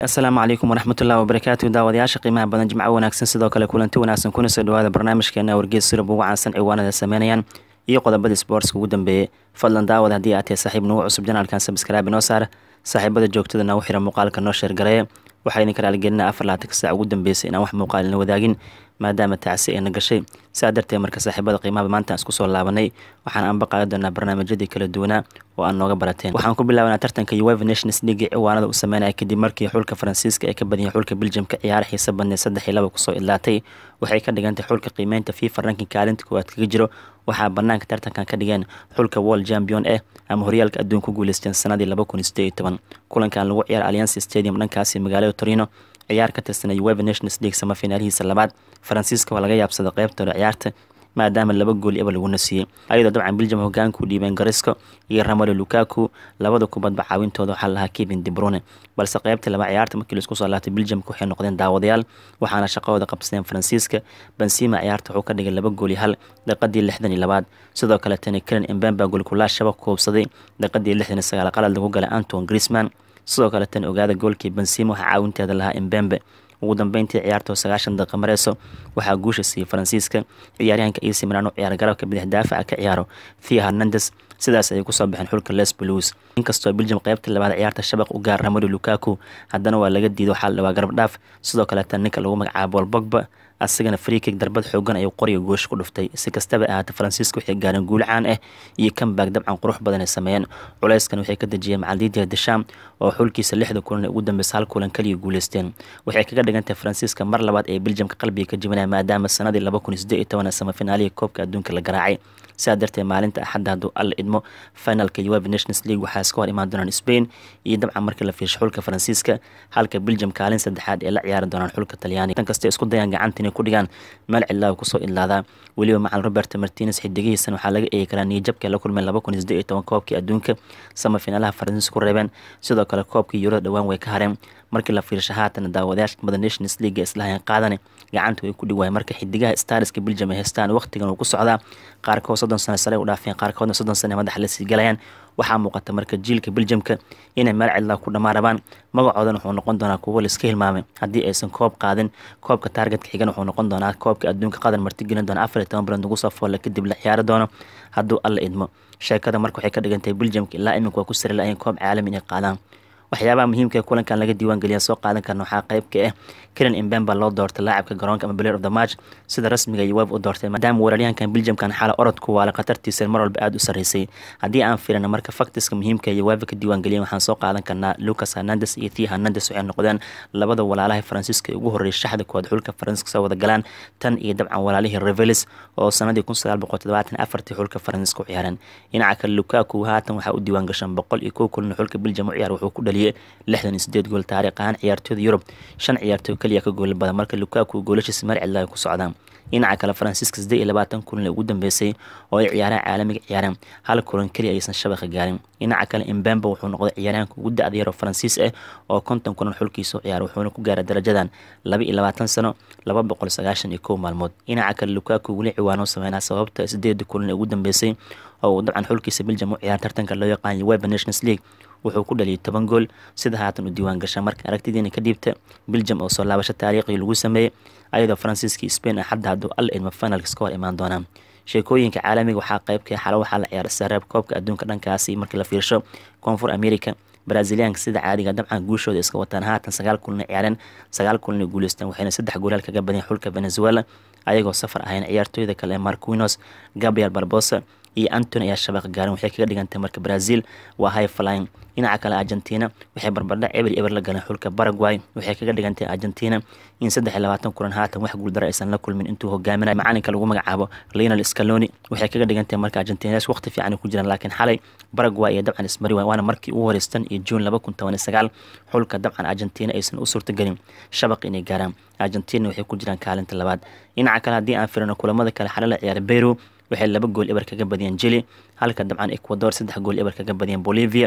asalaamu calaykum waraxmatullahi wabarakaatu daawadayaasha qiimaha badan jimco wanaagsan sidoo kale kulanti wanaagsan kuna soo dhawaada barnaamijkeena wargees sirab ugu caansan ciwaanada sameynayaan iyo qodobadii sportska ugu dambeeyey fadlan daawad haddii aad tahay saaxiib nagu cusub janaalkan sabskraabi noo saar saaxiibada joogtada nagu xira muuqaalka noo sheergareeya waxaa idinka raaligelina afar laatanka saac ugu dambeysay inaan wax muuqaalina wadaagin maadaama tacsi ayna gashay sidaa darteed marka saaxiibada qiimaha maanta aan isku soo laabanay waxaan anba qaadi doonaa barnaamijyadii kala duwanaa oo aan nooga barateen waxaan ku bilaabanaa tartanka uefa nations league ciwaanada u sameynaya kadib markii xulka faransiiska ay ka badiyeen xulka belgiumka ciyaar xiisa badneed saddex iyo laba kusoo idlaatay waxay ka dhigantay xulka qiimeynta fifa ranking kaalinta koowaad kaga jiro waxaa banaanka tartankan ka dhigeen xulka world champion eh ama horyaalka adduun ku guuleysteen sanadii laba kun sideed iyo toban kulankan lagu ciyaar alliance stadium dhankaasi magaalada torino ciyaar ka tirsanay uefa nations league samafinaalihiisa labaad faransiiska waa laga yaabsaday qeybtooda ciyaarta maadaama laba gool eba lagu nasiiyey ayadoo dabcan belgium hogaanku dhiibeen garisco iyo ramalo lukaku labada kubadba caawintooda waxaa lahaa kevin debrune balse qeybtii laba ciyaarta markii laisku soo laabtay belgiumka waxay noqdeen daawadayaal waxaana shaqahooda qabsadeen faransiiska benzima ciyaarta wuxuu ka dhigay laba gool iyo hal daqiiqadii lixdan iyo labaad sidoo kale tani karen embemba goolkulaa shabaq koobsaday daqiiqadii lixdan iyo sagaal qalad lagu galay anton grisman sidoo kale tan ogaada goolkii benzima waxaa caawinteeda lahaa embembe ugu dambeyntii ciyaartoo sagaashan daqiiqa mareyso waxaa guusha siiyey faransiiska ciyaaryahanka ac milan u ciyaar garabka bidix daafaca ka ciyaaro thea hernandes sidaas ayay kusoo baxeen xulka les blues inkastoo belgium qeybtii labaad ciyaarta shabaq u gaar ramado lukaku haddana waa laga diido waxaa la dhawaa garab dhaaf sidoo kaleeta ninka lagu magacaabo bol bogba asagana freekig darbad xoogan ayuu qoriga goosh ku dhuftay si kastaba ahaata faransiiska waxay gaareen guul caan ah iyo kambaag dabcan qurux badan ay sameeyeen culeyskan waxay ka dejiyeen macaldiidia desham oo xulkiisa lixda kulan ee ugu dambeysa hal kulan kaliya guuleysteen waxay kaga dhigantahay faransiiska mar labaad ee belgiumka qalbiga ka jibinaya maadaama sanadii laba kun sideed iyo toban samafinaalihi koobka adduunka la garaacay sidaa darteed maalinta axadda hadduu alla idmo finalka uefa nations league waxaa iska hor imaan doonaan spain iyo dabcan markii la fiirsho xulka faransiiska halka belgium kaalin saddexaad ee la ciyaari doonaan xulka talyaani tan kastay isku dayaan gacanta inay ku dhigaan meel cidlaa kusoo idlaadaa weliba macalin robert martines xidigihiisan waxaa laga eegi karaa niyajabka la kulmeen laba kun iyo sideed iyo toban koobkii adduunka samafinaalaha faransiiska ku reebeen sidoo kale koobkii yurada dhowaan way ka hareen markii la fiirsho haatan daawadayaasha mada nations league islahayn qaadane gacanta way ku dhigwaay marka xidigaha stariska belgium ay haystaan waqtigan uu ku socdaa qaarkood soddon sano sare u dhaafeen qaarkoodna soddon sano madaxa la sii galayaan waxaa muuqata marka jiilka belgiumka inay meel cidlaa ku dhammaan rabaan magacoodan wuxuu noqon doonaa kuwo laiska hilmaamay haddii aysan koob qaadin koobka taargetka xigan wuxuu noqon doonaa koobka adduunka qadan martigelin doona afar iyo toban bilood ugu soo foolle kadib la ciyaari doono hadduu alla idmo sheekada marka waxay ka dhigantahay belgiumka ilaa iminka waa ku sari la-ayn koob caalami inay qaadaan waxyaabaha muhiimka ee kulankan laga diiwaan geliya soo qaadan karna waxaa qeybka ah kelen imbemba loo doortay laacabka garoonka ama player of the match sida rasmiga uweb u doortay maadaama weeraryahankan belgiumkan xala orodku waala khatartiisa mar walba aada u sarreysay haddii aan firina marka faktiska muhiimka ee uweba ka diiwaan geliyan waxaan soo qaadan karnaa lucas hernandes iyo thea hernandes waxay noqdeen labada walaalaha faransiiska ee ugu horreeyay shaxda koowaad xulka faransiiska soo wada galaan tan iyo dabcan walaalihii revelis oo sanadii kun sagaal boqol toddobaatan afartii xulka faransiiska u ciyaareen dhinaca kale lukaku haatan waxaa u diiwaan gashan boqol iyo kow kulina xulka belgium u ciyaar wuxuu ku dhaliyay lixdan iyo sideed gool taariikh ahaan ciyaartooyda yurub shan ciyaartooy kaliya ka gool badan marka lukaku goolashiisa mar cidla ay ku socdaan dhinaca kale faransiiska siddeed iyo labaatan kulan ugu dambeysay oo ay ciyaaraan caalamiga ciyaareen hal kulan keliya aysan shabaqa gaarin dhinaca kale imbemba wuxuu noqday ciyaaryahanka ugu da-da yar oo faransiis ah oo konton kulan xulkiisa u ciyaara wuxuuna ku gaaray darajadan laba iyo labaatan sano laba boqol sagaashan iyo kow maalmood dhinaca kale lukaku weli ciwaano sameynaa sababta sideeda kulan ee ugu dambeysay oo uu dabcan xulkiisa belgium u ciyaar tartanka loo yaqaan uefa nations league wuxuu ku dhaliyay toban gool sida haatan u diiwaan gasha marka aragtidiina ka dhiibta belgium oo soo laabasho taariikhii lagu sameeyey ayadoo faransiiska spain axadda hadduu alla idmo finalka iska hor imaan doonaan sheekooyinka caalamiga waxaa qeybka xalo waxaa la ciyaara sareeb koobka adduunka dhankaasi markii la fiirsho koonfur america braziliyaanka sida caadiga dabcan guushooda iska wataan haatan sagaal kulina ciyaareen sagaal kulina guuleysteen waxayna saddex goolaal kaga badiyeen xulka venezuela ayagoo safar ahayn ciyaartooyda kale ee marquinos gabriel barbosa iyo antony ayaa shabaqa gaarin waxay kaga dhigantay marka brazil waa high flying dhinaca kale argentina waxay barbardha eber eber la galeen xulka paraguay waxay kaga dhigantay argentina in saddex iyo labaatan kulan haatan wax guuldara aysan la kulmin intuu hogaaminay macalinka lagu magacaabo leonel scaloni waxay kaga dhigantay marka argentinaas waqti fiican ku jiraan laakiin xalay paraguay iyo dabcan ismari waana markii ugu horeystan iyo juun laba kun toban iyo sagaal xulka dabcan argentina aysan u suurtagelin shabaq inay gaaraan argentina waxay ku jiraan kaalinta labaad dhinaca kale haddii aan firino kulamada kale xale la ciyaaray beru waxay laba gool eber kaga badiyeen jili halka dabcan ecuador saddex gool eber kaga badiyeen bolivia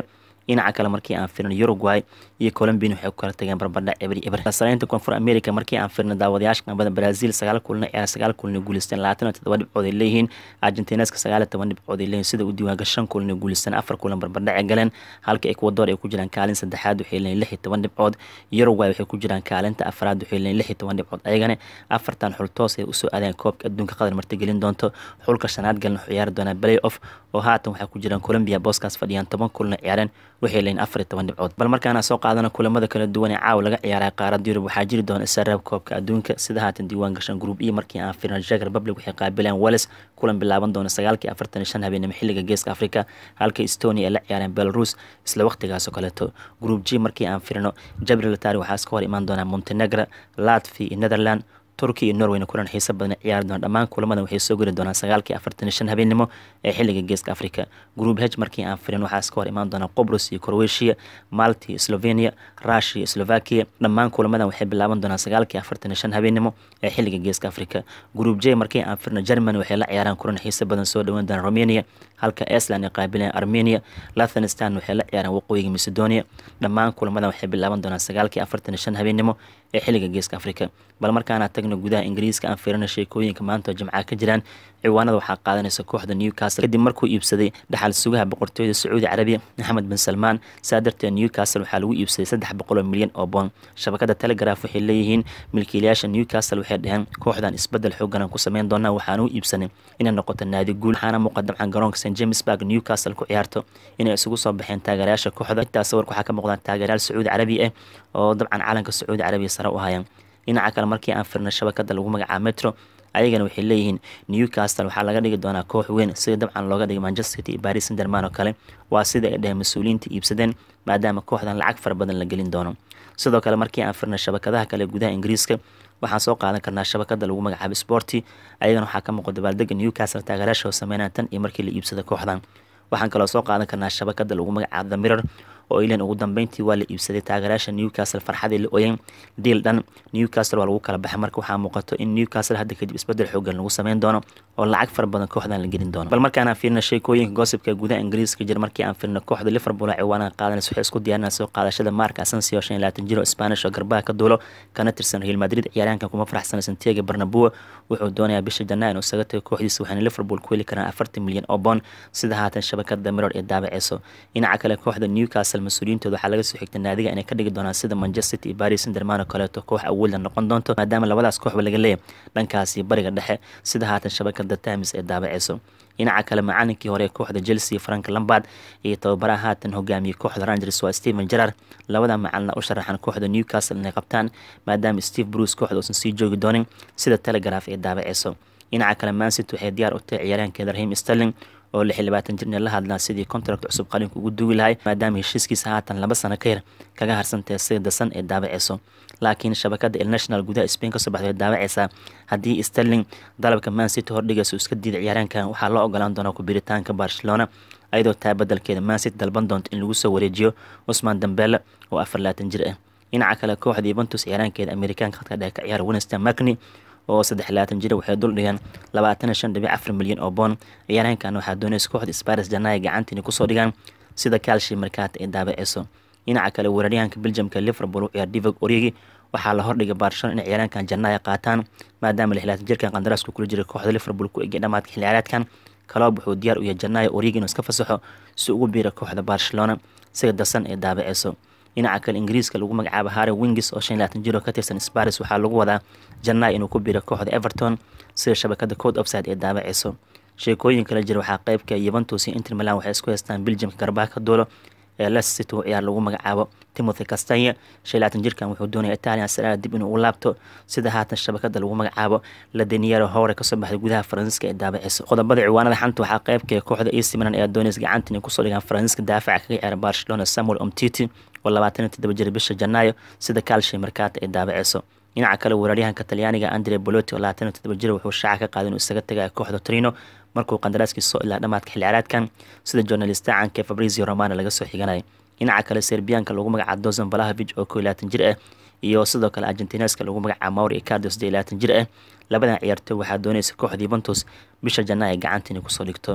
dhinaca kale markii aan firno uruguay iyo colombian waxay ku kala tageen barbardhac ebri eber saraynta koonfur america markii aan firno daawadayaasha qanbada brazil sagaal kulna ciyaar sagaal kulna guuleysteen labaatan iyo toddoba dhibcood ay leeyihiin argentineska sagaal iyo toban dhibcood ay leeyihin sida u diiwaanka shan kulna guuleysteen afar kulan barbardhac ay galeen halka ecuador ay ku jiraan kaalin saddexaad waxay leeyihin lix iyo toban dhibcood uruguay waxay ku jiraan kaalinta afraad waxay leeyihin lix iyo toban dhibcood ayagana afartan xul toos ay usoo aadeen koobka adduunka qatar martigelin doonto xulka shanaad galna wuxuu ciyaari doonaa play off oo haatan waxaa ku jiraan colombia booskaas fadhiyaan toban kulna ciyaareen waxay leeyihin afar iyo toban dhibcood bal markaana soo qaadana kulamada kala duwan ee caawa laga ciyaaray qaarada yurub waxaa jiri doona israab koobka adduunka sida haatan diiwaan gashan group e markii aan firna czech republic waxay qaabileen wales kulan bilaaban doona sagaalkii afartan iyo shan habeenimo xilliga geeska africa halka estonia ay la ciyaareen belarus isla waqtigaasoo kaleeto group g markii aan firno jabrilatari waxaa iska hor imaan doonaa montenegro latvi iyo netherland turki iyo norweyna kulan xiiso badan ciyaari doona dhammaan kulamadan waxay soo geli doonaan sagaalkii afartan iyo shan habeenimo ee xilliga geeska africa group h markii aan firin waxaa iska hor imaan doona qobrus iyo croatia malti iyo slovenia rushia iyo slovakia dhammaan kulamadan waxay bilaaban doonaan sagaalkii afartan iyo shan habeenimo ee xilliga geeska africa group j markii aan firno germany waxay la ciyaaraan kulan xiiso badan soo dhawaan doona romania halka iceland ay qaabileen armenia lathanistan waxay la ciyaaraan waqooyiga macedonia dhammaan kulamadan waxay bilaaban doonaan sagaalkii afartan iyo shan habeenimo ee xilliga geeska africa bal markaana tagno gudaha ingiriiska aan fiirino sheekooyinka maanta oo jimcaha ka jiraan ciwaanada waxaa qaadanaysa kooxda newcastle kadib markuu iibsaday dhaxal sugaha boqortooyada sacuudi carabiya maxamed bin salmaan saa darteed newcastle waxaa lagu iibsaday saddex boqoloo milyan oo boon shabakada telegraf waxay leeyihiin milkiilayaasha newcastle waxay dhaheen kooxdan isbedel xooganan ku sameyn doonaa waxaana u iibsanay inay noqoto naadi guul waxaana muuqa dabcan garoonka st james barg newcastle ku ciyaarto inay isugu soo baxeen taageerayaasha kooxda intaa sawirka waxaa ka muuqdaan taageerayaal sacuudi carabi ah oo dabcan calanka sacuudi carabiya sare u hayaan dhinaca kale markii aan firna shabakada lagu magacaabo metro ayagana waxay leeyihiin newcastle waxaa laga dhigi doonaa koox weyn sida dabcan looga dhigay manchester city iyo baris sanderman oo kale waa sida ay dhaheen mas-uuliyiinta iibsadeen maadaama kooxdan lacag fara badan la gelin doono sidoo kale markii aan firna shabakadaha kale gudaha ingiriiska waxaan soo qaadan karnaa shabakada lagu magacaabo sporty ayagana waxaa ka muuqda dabaaldega newcastle taageeraasha oo sameynaya tan iyo markii la iibsada kooxdan waxaan kaloo soo qaadan karnaa shabakada lagu magacaabo the mirror oo ilan ugu dambeyntii waa la iibsaday taageerayaasha newcastle farxadii la oyen diil dhan newcastle waa lagu kala baxay marka waxaa muuqato in newcastle hadda kadib isbedel xoogan lagu sameyn doono oo lacag fara badan kooxdan la gelin doono bal markaan aan fiirna sheekooyinka goosibka gudaha ingiriiska jir markii aan fiirna kooxda liverpool ciwaanaha qaadanaysa waxay isku diyaarinaa soo qaadashada mark asensio shan iyo labaatan jiro spanish oo garbaha ka duulo kana tirsan real madrid ciyaaryahankan kuma faraxsana santiago barnabua wuxuu doonayaa bisha janaa inuu isaga tago kooxdiisa waxaana liverpool ku heli karaan afartan milyan oo boon sida haatan shabakada mirror ee daabaceyso dhinaca kale kooxda newcastle mas-uuliyiintooda waxaa laga soo xigtay naadiga inay ka dhigi doonaan sida manchester city iyo baris sanderman oo kaleeto koox awoodla noqon doonto maadaama labadaas kooxba laga leeyahy dhankaasi bariga dhexe sida haatan shabakada times ee daabaceyso dhinaca kale macalinkii hore ee kooxda chelsea frank lambard iyo tababaraha haatan hogaamiyey kooxda rangers waa stephen gerard labada macalina u sharaxan kooxda newcastle inay qabtaan maadaama steve bruce kooxda uusan sii joogi doonin sida telegraf ee daabaceyso dhinaca kale mancity waxay diyaar u tahay ciyaaryahankeeda rahim sterling oo lix iyo labaatan jirna la hadlaa sidii contract cusub qalinka ugu duugi lahay maadaama heshiiskiisa haatan laba sano ka yar kaga harsantahay sida dasan ee daabaceyso laakiin shabakada ilnational gudaha spain kasoo baxday daabaceysaa haddii sterling dalabka mancity hordhigaysa iska diiday ciyaaraankan waxaa loo ogolaan doonaa kubiritaanka barcelona ayadoo taa badelkeeda mancity dalban doonto in lagu soo wareejiyo cusman dambele oo afar labaatan jir ah dhinaca kale kooxda yuventus ciyaaraankeeda amerikaanka khadka dhexe ka ciyaara winston macni oo saddex labaatan jira waxay dul dhigeen labaatan shan dhibic afar milyan oo boon ciyaaraankan waxaa doonaysa kooxda sparis janaya gacantiina kusoo dhigaan sida kaalshi markaata ee daabaceyso dhinaca kale weeraryahanka beljamka liverpool u ciyaar divog origi waxaa la hordhigay barcelona in ciyaaraankan janaya qaataan maadaama lix labaatan jirkan qandaraaska kula jira kooxda liverpool ku egay dhamaadka xilli ciyaareedkan kaloob wuxuu diyaar u yahay janaya origi inuu iska fasaxo si ugu biira kooxda barcelona sida dasan ee daabaceyso dhinaca kale ingiriiska lagu magacaabo harry wingis oo shan labaatan jiro ka tirsan sparis waxaa lagu wadaa janay inuu ku biiro kooxda everton sida shabakada code offside ee daabaceyso sheekooyin kala jira waxaa qeybka yuventus iyo inter milan waxay isku haystaan beljamka garbaha ka duulo ee leicester city u ciyaar lagu magacaabo timothy castanya shan labaatan jirkan wuxuu doonaya italian saraada dib inuu u laabto sida haatan shabakada lagu magacaabo ladeniero howre kasoo baxday gudaha faransiiska ee daabaceyso qodobada ciwaanada xanta waxaa qeybka kooxda ac milan ee donis gacanta inay kusoo dhigaan faransiiska daafaca kaga ciyaara barcelona samuel omtiti oo labaatan iyo toddoba jir bisha janaayo sida kaalshay markaata ay daabaceyso dhinaca kale weeraryahanka talyaaniga andre boloti oo labaatan iyo toddoba jir wuxuu shaaca ka qaaday inuu isaga tagaya kooxda torino markuu qandaraaskiisa soo ilaa dhamaadka xilli ciyaareedkan sida journalista caanka fabrizio romano laga soo xiganaya dhinaca kale serbiyanka lagu magacaabo dozan valahavich oo koo labaatan jir ah iyo sidoo kale argentineska lagu magacaabo mauri icardo sidee labaatan jir ah labadan ciyaartooy waxaa doonaysa kooxda yuventus bisha janaa ay gacanta inay kusoo dhigto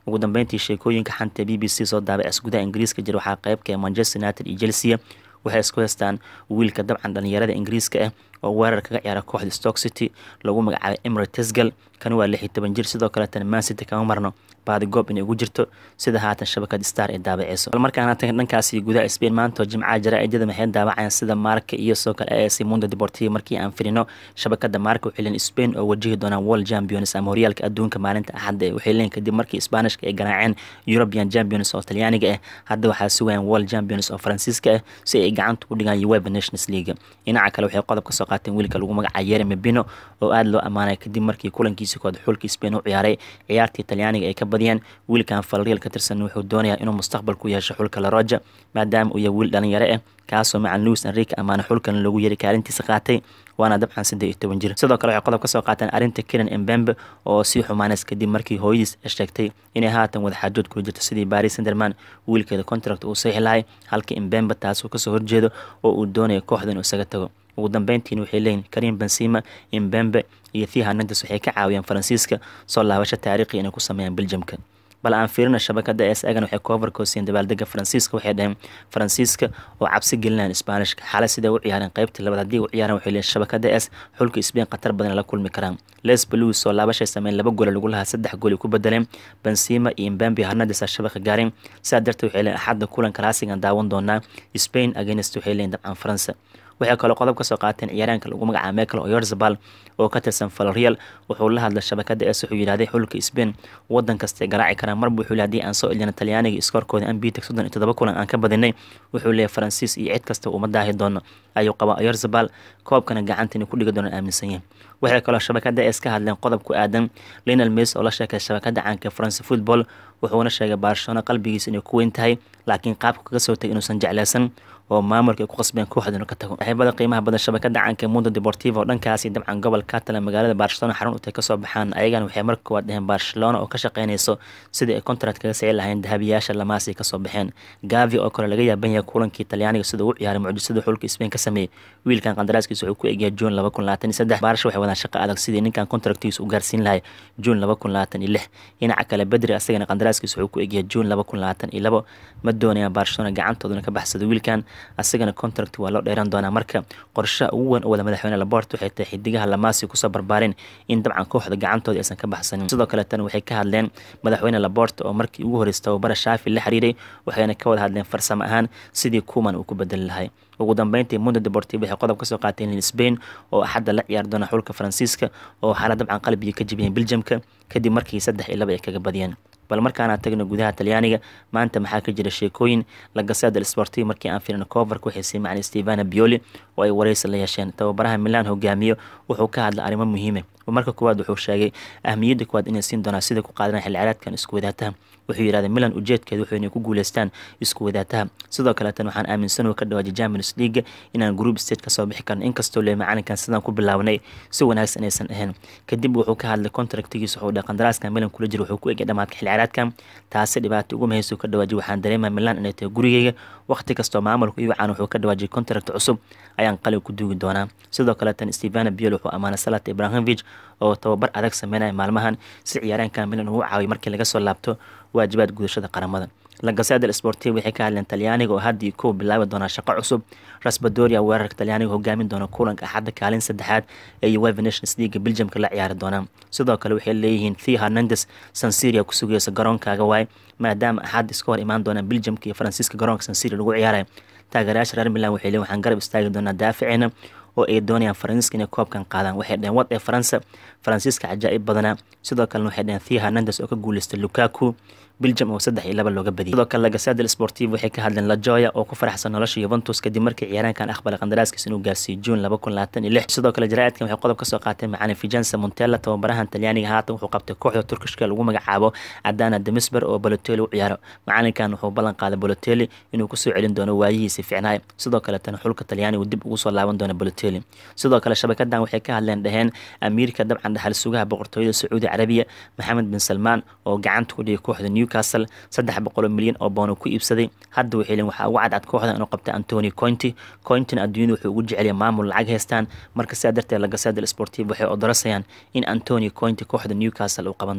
ugu dambeyntii sheekooyinka xanta b b c soo daabacis gudaha ingiriiska jira waxaa qeybka manchester united iyo chelsea waxay isku haystaan wiilka dabcan dhalinyarada ingiriiska ah oo weerar kaga ciyaara kooxda stock city lagu magacaabay emre tesgal kan waa lix iyo toban jir sidoo kaleetana man city kama marno baadigoob inay ugu jirto sida haatan shabakad star ee daabaceyso bal markaan dhankaasi gudaha spain maanta oo jimcaha jaraa-idada maxay daawacayaan sida marka iyo soo kale as mundo deportivo markii aan firino shabakada marka waxay leen spain oo wajihi doonaan world champions ama horyaalka adduunka maalinta axadda waxay leen kadib markii sbaanishka ay garaaceen european champions oo talyaaniga ah hadda waxaa sugayaan world champions oo faransiiska ah si ay gacanta u dhigaan uweba nations league dhinaca kale waxay qodob ka soo qaateen wiilka lagu magacaa yeremi bino oo aada loo ammaanay kadib markii kulankiisi kood xulka spain u ciyaaray ciyaartii talyaaniga ay ka badiyeen wiilkan falriel ka tirsan wuxuu doonayaa inuu mustaqbal ku yeesho xulka laroja maadaama uu yahay wiil dhalinyaro ah kaasoo macan luis enrique amaana xulkan loogu yari kaalintiisa qaatay waana dabcan saddeed iyo toban jir sidoo kale waxay qodob ka soo qaateen arrinta kenan embembe oo sii xumaaneys kadib markii hooyadiis sheegtay inay haatan wadaxaajood kula jirto sidii baris senderman wiilkeeda contract uu saxi lahay halka embembe taasuu kasoo horjeedo oo uu doonaya kooxda inuu isaga tago ugu dambeyntiin waxay leeyihin karim benzima imbembe iyo thia hernandes waxay ka caawiyeen faransiiska soo laabasho taariikhi inay ku sameeyaan beljamka bal aan fiirina shabakada es egan waxay koofarkoosiyen dabaaldega faransiiska waxay dhaheen faransiiska oo cabsi gelinayaan isbaanishka xale siday u ciyaareen qaybtii labaad haddii u ciyaareen waxay leeyihin shabakada es xulka sbain khatar badan la kulmi karaan les blues oo laabashay sameyn laba goole lagu lahaa saddex gooli ku bedeleen benzima iyo imbembe hernandes shabaka gaareen sidaa darteed waxay leeyihin axadda kulan kalaasigan daawan doonaa spain against waxay leeyihin dabcan faransa waxay kaloo qodob ka soo qaateen ciyaaraanka lagu magacaaba michael oyorzabal oo ka tirsan falreal wuxuu la hadlay shabakada es wuxuu yidhahday xulka spain wadan kastay garaaci karaan marba wuxuu le hadii aan soo elina talyaaniga iskoorkooda ambiteg soddon iyo toddoba kulan aan ka badinay wuxuu leeyahy faransiis iyo cid kasta uma daahi doono ayuu qabaa oyorzabal koobkana gacanta inay ku dhigi doonaan aaminsan yahay waxay kaloo shabakada es ka hadleen qodob ku aadan linal mes oo la sheekay shabakada caanka france football wuxuuna sheegay barcelona qalbigiisa inay ku weyn tahay laakiin qaabka kaga soo tagay inuusan jeclaysan oo maamulka ay ku qasbeen kooxda inuu ka tago saaxiibada qiimaha badan shabakada caanka mundo deportivo oo dhankaasi dabcan gobol catalan magaalada barcelona xarun utay kasoo baxaan ayagana waxay marka koowaad dheheen barcelona oo ka shaqeynayso sidii ay contract kaga sicin lahayn dahabiyaasha lamaasi kasoo baxeen gavi oo kale laga yaaban yahay kulankii talyaaniga siduu u ciyaaray mucjisada xulka spain ka sameeyey wiilkan qandaraaskiisa wuxuu ku egyahay june laba kun labaatan iyo saddex baarsha waxay wadaan shaqo adag sidii ninkan contractigiisa u gaarsiin lahay june laba kun labaatan iyo lix dhinaca kale bedri asagana qandaraaskiisa wuxuu ku egyahay june laba kun labaatan iyo labo ma doonayaan barcelona gacantoodana ka baxsado wiilkan asagana contract waa loo dheeran doonaa marka qorshaha ugu weyn oo wada madaxweyne labort waxay tahay xidigaha lamaasi kusoo barbaareen in dabcan kooxda gacantooda aysan ka baxsanin sidoo kaleetana waxay ka hadleen madaxweyne labort oo markii ugu horreysay tababara shaafi la xiriiray waxayna ka wada hadleen farsamo ahaan sidii kuman uu ku bedeli lahay ugu dambeyntii mundo deportivo waxay qodob kasoo qaateen in spain oo axadda la ciyaari doona xulka faransiiska oo xaala dabcan qalbiga ka jibiyeen beljamka kadib markii saddex iyo laba ay kaga badiyeen bal markaana tagno gudaha talyaaniga maanta maxaa ka jira sheekooyin lagaseda del sportiv markii aan firino coverka waxay sii macnay stevana bioli oo ay wareysi la yeesheen tababaraha milan hogaamiyo wuxuu ka hadlay arrimo muhiime marka koowaad wuxuu sheegay ahmiyadda koowaad inay siin doonaa sida ku qaadanaya xilli ciyaareedkan isku wadaataha wuxuu yidhahday milan ujeedkeeda wuxuu inay ku guuleystaan isku wadaataha sidoo kaleetan waxaan aaminsan oo ka dhawaajay champions league inaan group stage kasoo bixi karno inkastoo lee macalinkan sidaan ku bilaabnay si wanaagsan inaysan ahayn kadib wuxuu ka hadlay contractigiisa wuxuu dhahay qandaraaskan milan kula jira wuxuu ku egay dhamaadka xilli ciyaareedkan taasi dhibaato ugu mahayso ka dhawaajay waxaan dareemaa milan inay tahay gurigeyga waqti kastoo maamulka iyo wacaan wuxuu ka dhawaajay contract cusub ayaan qalin ku duugi doonaa sidoo kaleetan stevana biel wuxuu amaanay salat ibrahimovic oo tababar adag sameynaya maalmahan si ciyaaraankan milan ugu caawiyo markii laga soo laabto waajibaad gudashada qaramada lagaseda sportiv waxay ka hadleen talyaaniga oo haddii kow bilaabi doonaa shaqo cusub rasbadoria weerarka talyaaniga hogaamin doona kulanka axadda kaalin saddexaad ee ueva nations leaga beljamka la ciyaari doonaa sidoo kale waxay leeyihiin thea hernandes sansiria ku sugaysa garoonkaaga waay maadaama axad iska hor imaan doonaan beljamka iyo faransiiska garoonka sansiria lagu ciyaaraya taageerayaasha reer milan waxay leeyihin waxaan garab istaagi doonaa daaficeena oo ay doonayaan faransiiska inay koobkan qaadaan waxay dhaheen wad ee faransa faransiiska cajaa'ib badanaa sidoo kalena waxay dhaheen thea hernandes oo ka guuleystay lukaku biljam oo saddex iyo laba looga badiyay sidoo kale lagasada sportiv waxay ka hadleen lajoya oo ku faraxsan nolosha yuventus kadib markii ciyaaraankan aqbalay qandaraaskiisa inuu gaarsiiyo june laba kun labaatan iyo lix sidoo kale jaraa'idkan waxay qodob kasoo qaateen macalin fijansa montella tababarahan talyaaniga haatan wuxuu qabtay kooxda turkishka lagu magacaabo adana demisber oo balotelli u ciyaaro macalinkan wuxuu ballan qaaday balotelli inuu kusoo celin doono waayihiisi ficnaay sidoo kaletana xulka talyaanigu dib ugu soo laaban doono balotelli sidoo kale shabakadan waxay ka hadleen dhaheen amiirka dabcan dhaxal sugaha boqortooyada sacuudi carabiya maxamed bin salmaan oo gacanta ku dhigay kooxda newcastle saddex boqol milyan oo boon ku iibsaday hadda waxay leeyihin waxaa ugu cadcad kooxda inuu qabta antony cointy cointina adduunyada wuxuu ugu jecelya maamul lacag haystaan marka sidaa darteed lagaseda sportiv waxay odorasayaan in antony cointy kooxda newcastle uu qaban doono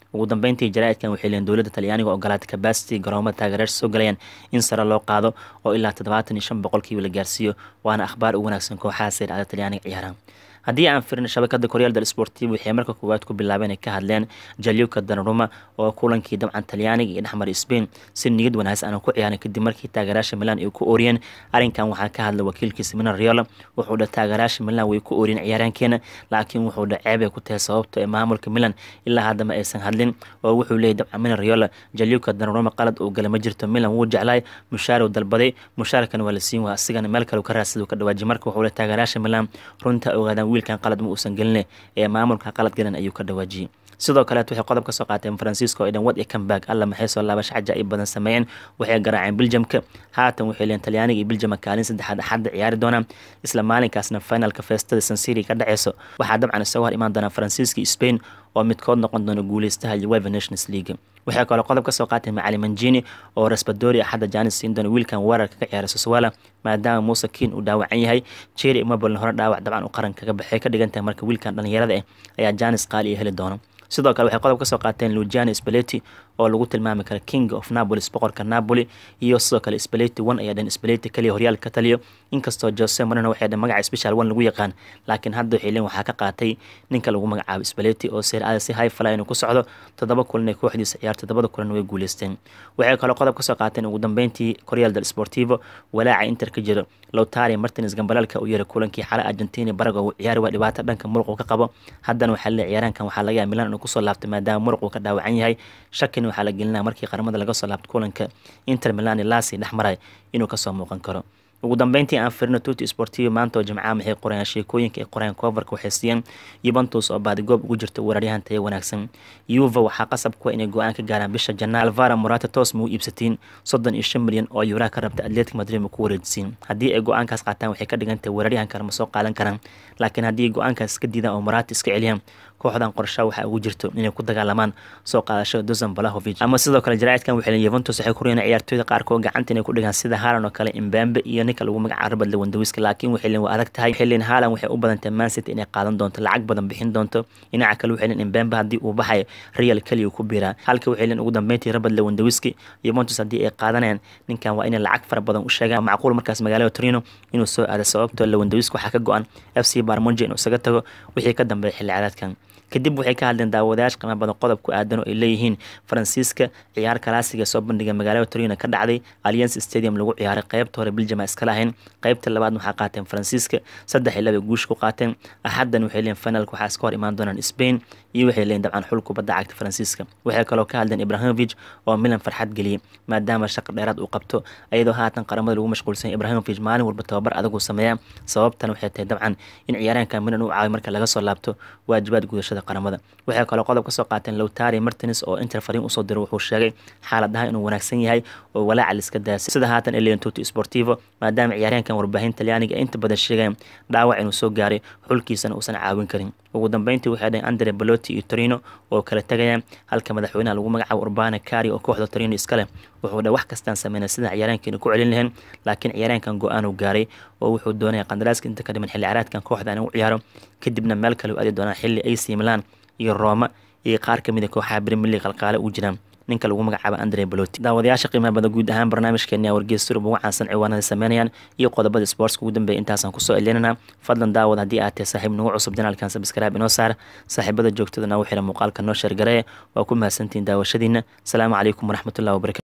ugu dambeyntii jaraa'idkan waxay leeyiin dowladda talyaaniga ogolaatay kabasity garoomada taageerayaasha soo galayaan in sare loo qaado oo ilaa toddobaatan iyo shan boqolkiiba la gaarsiiyo waana akhbaar ugu wanaagsan kooxaha seercada talyaaniga ciyaaraha haddii aan firino shabakada koryaal del sportiv waxay marka koowaad ku bilaabeen ay ka hadleen jalyuka danaruma oo kulankii dabcan talyaaniga iyo dhexmara spain si niyad wanaagsan aan ku ciyaarin kadib markii taageerayaasha milan ay ku ooriyeen arrinkan waxaa ka hadlay wakiilkiisa milan riola wuxuu dha taageerayaasha milan way ku ooriyeen ciyaaraankeena laakiin wuxuu dha ceeb ay ku tahay sababto ee maamulka milan ilaa haddama aysan hadlin oo wuxuu leeyay dabcan milan riola jalyuka danaruma qalad uu gala ma jirto milan wuu jeclaay mushaaruu dalbaday mushaarkan waa la siin waa asigana meel kale ka raadsaduu ka dhawaaji marka wuxuu le taageerayaasha milan runta ogaadaan wiilkan qalad ma uusan gelin ee maamulka qalad galan ayuu ka dhawaajiyey sidoo kaleet waxay qodob ka soo qaateen faransiisko oo dhan wad iyo comeback alla maxay soo laabasho cajaa'ib badan sameeyeen waxay garaaceen biljamka haatan waxay leen talyaaniga iyo biljama kaalin saddexaad axadda ciyaari doonaan isla maalinkaasna finalka feestada sansiri ka dhaceyso waxaa dabcan isaga hor imaan doonaa faransiiska iyo spain oo midkood noqon doona guuleystaha ueva nations league waxay kaloo qodob ka soo qaateen macali manjini oo rasbadori axadda jaanis siin doona wiilkan weerarka ka ciyaara soswala maadaama muuse kiin uu dhaawacan yahay jeri imaboln hore dhaawac dabcan u qaran kaga baxay ka dhigan tahay marka wiilkan dhalinyarada ah ayaa jaanis qaali iyo heli doona sidoo kale waxay qodob ka soo qaateen lugiani spaleti oo lagu tilmaami kara king of napolis boqorka napoli iyo sidoo kale spaleti one ayaa dhan spaleti kaliya horyaalka ka taliyo inkastoo jose marino waxay dhan magaca special one lagu yaqaan laakiin hadda waxay leen waxaa ka qaatay ninka lagu magacaabo spaleti oo seerada si high fly inuu ku socdo toddoba kulan ee kooxdiisa ciyaar toddobada kulan way guuleysteen waxay kaloo qodob ka soo qaateen ugu dambeyntii koryaal del sportivo walaaca inter ka jiro lowtari martins gambalaalka uu yaray kulankii xale argentina baraga uu ciyaari waa dhibaato dhanka muruq uu ka qabo haddana waxaa le ciyaaraankan waxaa laga yaaba milan inuu kusoo laabtay maadaama muruq uu ka dhaawacan yahay shakin waxaa la gelinaya markii qaramada laga soo laabto kulanka inter milan lasi dhex maray inuu kasoo muuqan karo ugu dambeyntii aan firino tuti sportivo maanta oo jimcaha maxay qorayaan sheekooyinka ay qorayaan koofarka waxay siiyeen yuventus oo baadigoob ugu jirta weeraryahan tayo wanaagsan yuva waxaa qasab kuwa inay go-aan ka gaaraan bisha janaa alvara morata toos ma u iibsatiin soddon iyo shan milyan oo yuuraha ka rabta atletic madrid ma ku wareejisiin haddii ay go-aankaas qaataan waxay ka dhigan tahay weeraryahan kale ma soo qaadan karaan laakiin haddii go-aankaas iska diidaan oo morata iska celiyaan kooxdan qorsha waxaa ugu jirto inay ku dagaalamaan soo qaadashada dozan balahovic ama sidoo kale jaraa'idkan waxay leeyihin yuventus waxay ku riyeen ciyaartooyda qaarkood gacanta inay ku dhigaan sida haalan oo kale imbambe iyo ninka lagu magacaabo rabad lewandawiska laakiin waxay leeyihin waa adag tahay waxay leeyihin haalan waxay u badan tahay mancity inay qaadan doonto lacag badan bixin doonto dhinaca kale waxay leeyihin imbambe haddii uu baxayo real keliya ku biiraa halka waxay leeyihin ugu dambeyntii rabad lewandawiski yuventus haddii ay qaadanayaan ninkan waa inay lacag fara badan u sheegaan macquul markaas magaalada torino inuu soo aado sababtoo lewandawiski waxaa ka go-an f c barmonje inuu isaga tago wixii ka dambeeya xilli cadaadkan kadib waxay ka hadleen daawadayaasha qiimo badan qodob ku aadan oo ay leeyihiin faransiiska ciyaar kalaasiga soo bandhiga magaalada torino ka dhacday alliance stadium lagu ciyaaray qeybta hore biljama iskala ahayn qeybta labaad waxaa qaateen faransiiska saddex iyo laba guush ku qaateen axaddan waxay leeyihin finalka waxaa iska hor imaan doonaan spain iyo waxay leeyihin dabcan xul kubadda cagta faransiiska waxay kaloo ka hadleen ibrahimovic oo milan farxad geliyey maadaama shaqo dheeraad uu qabto iyadoo haatan qaramada lagu mashquulsan ibrahimovic maalin walba tababar adaguu sameeya sababtan waxay tahay dabcan in ciyaaraanka milan uu caawiy marka laga soo laabto waajibaad gudashada qaramada waxay kaloo qodob ka soo qaateen lowtari martins oo inter fariin usoo diray wuxuu sheegay xaaladaha inuu wanaagsan yahay oo walaaca liska daasay sida haatan elian tuti sportivo maadaama ciyaaryahankan warbaahin talyaaniga inta badan sheegayan dhaawac inuu soo gaaray xulkiisana uusan caawin karin ugu dambeyntii waxay dhaheen andre baloti iyo torino oo kala tegayaan halka madaxweynaha lagu magacaabo urbana kari oo kooxda torino iska leh wuxuu dha wax kastaan sameynay sidaan ciyaaraankeena ku celin lahayn laakiin ciyaaraankan go-aan uu gaaray oo wuxuu doonaya qandaraaska inta ka dhiman xilli caraadkan kooxda inuu ciyaaro kadibna meel kale u aadi doonaan xilli ac milan iyo roma iyo qaar kamid a kooxaha premier league qalqaale u jiraan ninka lagu magacaabo andre baloti daawadayaasha qiimaha badan guud ahaan barnaamijkeeni wargeys surub ugu caansan ciwaanada sameynayaan iyo qodobada sportska ugu dambeeya intaasaan kusoo celinana fadlan daawad haddii aad tahay saaxiib nagu cusub janaalkan sabskraibe inoo saar saaxiibada joogtada nagu xira muuqaalka noo sheergaree waa ku mahadsantihiin daawashadiina asalaamu calaykum waraxmatullahi wabarakatu